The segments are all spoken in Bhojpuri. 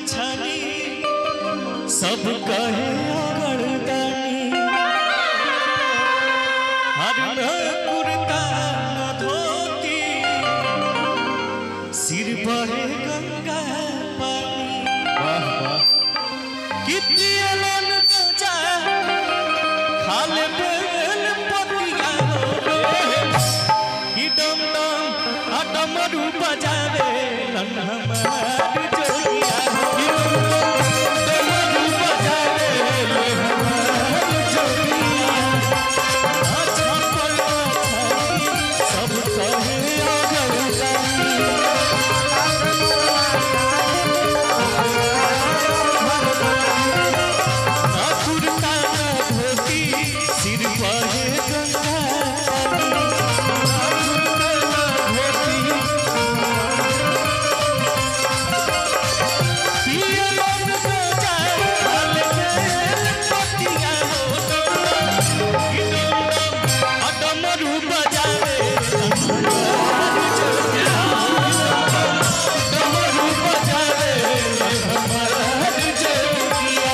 छानी सब कहे अगरदानी हर न कुर्ता न धोती सिर बहे गंगा पानी वाह वाह कितनी अलन जा खाले बेल पतिया कि डम डम आ डमरू बजावे लन हमार जोगिया कि डमरू बजावे लन हमार जोगिया आ छपल छाई सब कहे अगरदानी ना कुर्ता ना धोती सिर बहे गंगा पानी। ना कुर्ता ना धोती पिया मन को जाए हाल में पतिया हो कि डम डम डमरू बजावे हमार जोगिया। डमरू बजावे हमार जोगिया।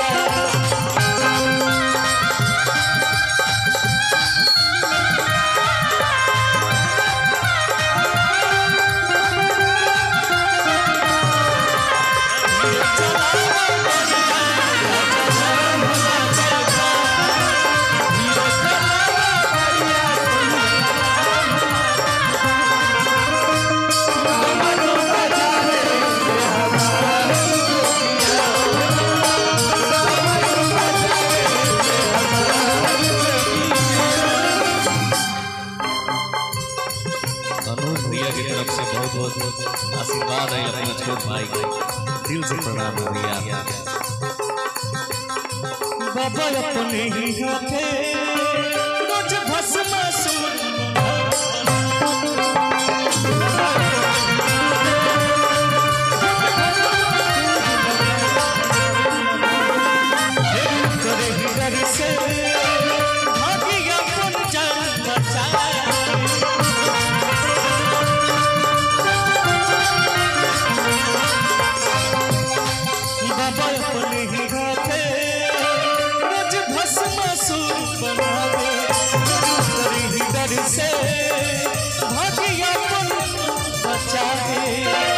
अनुज भैया की तरफ से बहुत बहुत आशीर्वाद है अपना छोट भाई को दिल से प्रणाम है भैया बाबा अपने ही हाथे रोज भस्म करे ही डर से भागी अपन जान बचाए बाबा अपने ही हाथे रोज भस्मासुर बनावे करे ही डर से भागिया अपन बचाए